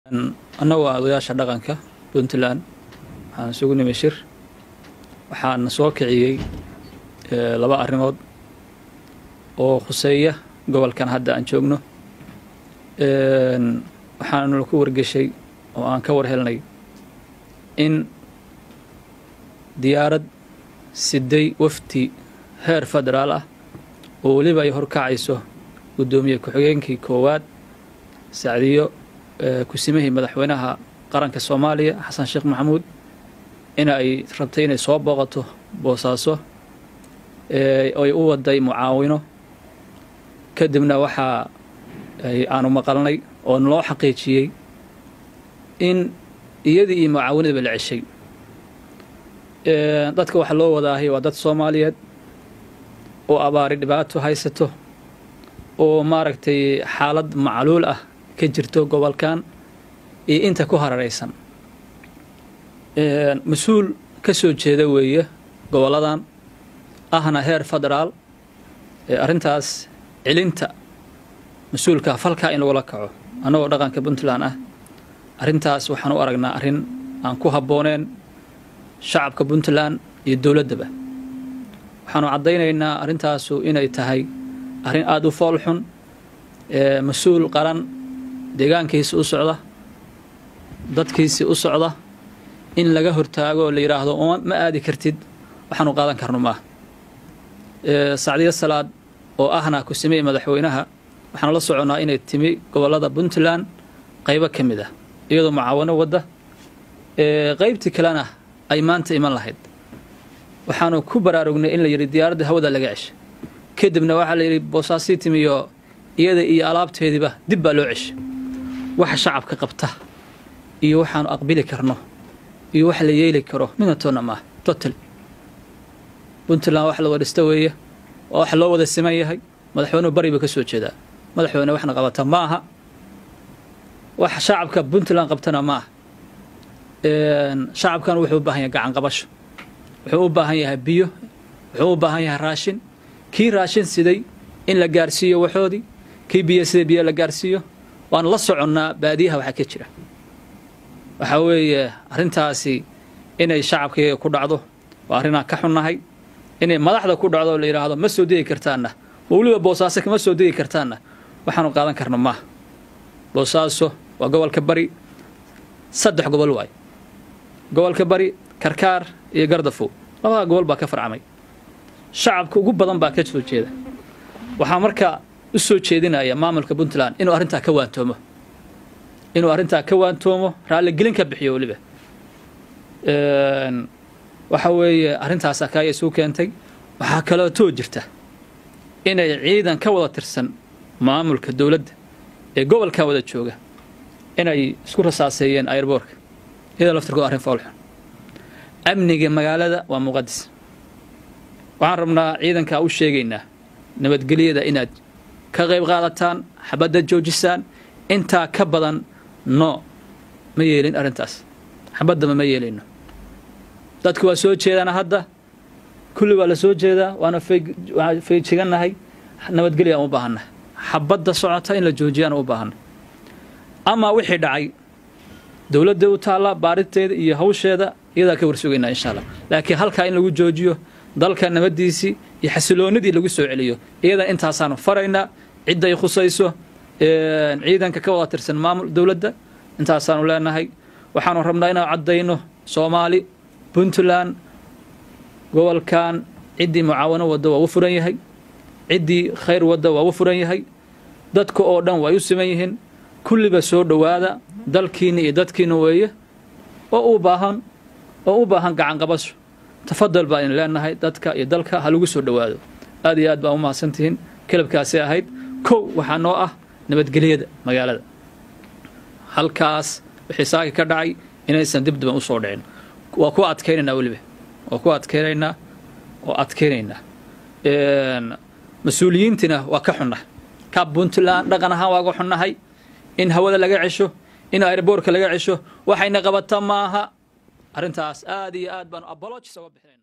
annagu waa odayaasha dhaqanka puntland waxaan isugu nimi shir waxaana soo kiciyey laba arrimood oo khuseeya gobolkan hadda aan joogno waxaanu ku wargeshay oo aan ka war helnay in diyaarad siday wafdi heer federaal ah oo weliba ay horkacayso guddoomiye ku-xigeenkii koowaad sacdiyo kusimihii madaxweynaha qaranka soomaaliya xasan sheekh maxamuud in ay rabtay inay soo booqato boosaaso ay u waday mucaawino kadibna waxaa aanu maqalnay oo naloo xaqiijiyey in iyadii iyo mucaawinadaba la ceshay dadka waxaa loo wadaahay waa dad soomaaliyeed oo abaari dhibaato haysato oo maaragtay xaalad macluul ah ka jirto gobolkan iyo inta ku hararaysan mas-uul ka soo jeeda weeye gobolladan ahna heer federaal arrintaas celinta mas-uulka falkaa in lagula kaco annagoo dhaqanka puntland ah arrintaas waxaan u aragnaa arrin aan ku habbooneen shacabka puntland iyo dowladdaba waxaanu caddaynaynaa arrintaasu inay tahay arrin aada u fool xun mas-uul qaran deegaankiisi u socda dadkiisi u socda in laga hortaago oo la yidhaahdo ma aadi kartid waxaanu qaadan karno maaha sacdiyo salaad oo ahna kusimihii madaxweynaha waxaanu la soconnaa inay timi gobollada puntland qaybo ka mid ah iyadoo mucaawano wadda qaybtii kalena ay maanta iman lahayd waxaanu ku baraarugnay in la yidhi diyaaradda hawada laga ceshay kadibna waxaa la yidhi boosaasii timiyo iyada iyo alaabteediiba dib baa loo ceshay waxa shacabka qabta iyo waxaanu aqbili karno iyo wax la yeeli karo midna toonna maaha total puntland wax la wadhista weeye waa wax loo wada siman yahay madaxweynuhu bari ba ka soo jeedaa madaxweyne waxna qabata ma aha wax shacabka puntland qabtana ma aha shacabkan wuxuu u baahan yahay gacan qabasho wuxuu u baahan yahay biyo wuxuu u baahan yahay raashin kii raashin siday in la gaarsiiyo waxoodii kii biyo siday biyo la gaarsiiyo waanu la soconnaa baadiyaha waxaa ka jira waxaa weeye arrintaasi inay shacabkaiyaga ku dhacdo waa arrinaan ka xunnahay inay madaxda ku dhacdo oo la yidhaahdo ma soo degi kartaanna ma weliba boosaaso kama soo degi kartaanna waxaanu qaadan karno maaha boosaaso waa gobolka bari saddex gobol waay gobolka bari karkaar iyo gardafow labada gobol baa ka farcamay shacabka ugu badan baa ka soo jeeda waxaa marka u soo jeedinaya maamulka puntland inuu arrintaa ka waantoomo inuu arrintaa ka waantoomo raalligelin ka bixiyo weliba waxa weeye arrintaas akaaya isuu keentay waxaa kaloo too jirta inay ciidan ka wada tirsan maamulka dowladda ee gobolkaa wada jooga inay isku rasaaseeyeen airboorka iyadoo laftirkood arrin foolxun amniga magaalada waa muqadis waxaan rabnaa ciidankaa u sheegaynaa nabadgelyada inaad ka qayb qaadataan xabadda joojisaan intaa ka badan no ma yeelin arrintaas xabaddaba ma yeelayno dadku waa soo jeedaan hadda kulli waa la soo jeedaa waana feejigannahay nabadgelya aan u baahannahay xabadda socota in la joojiyaan u baahanna amaa wixii dhacay dowladda u taalla baariteeda iyo hawsheeda iyadaa ka warsugaynaa insha allah laakiin halkaa in lagu joojiyo dalka nabaddiisii iyo xasiloonidii lagu soo celiyo iyadan intaasaanu faraynaa cidday khusayso ciidanka ka wada tirsan maamul dowladda intaasaanu leenahay waxaanu rabnaa inaan caddayno soomaali puntland gobolkan ciddii mucaawano wadda waa u furan yahay ciddii khayr wadda waa u furan yahay dadka oo dhan way u siman yihiin kulliba soo dhowaada dalkiinna iyo dadkiinna weeye oo u baahan oo u baahan gacan qabasho tafadal baa in leenahay dadka iyo dalka ha lagu soo dhowaado aad iyo aad baa u mahadsantihiin kelabkaasi ahayd kow waxaa noo ah nabadgelyada magaalada halkaas wixii saaki ka dhacay inaysan dibdiban u soo dhicin waa ku adkaynaynaa weliba waa ku adkaynaynaa oo adkaynaynaa mas-uuliyiintina waa ka xunnahay ka puntland dhaqan ahaan waa ga xunnahay in hawada laga cesho in airboorka laga cesho waxayna qabata maaha arrintaas aad iyo aad baanu aboloojis oga bixinayna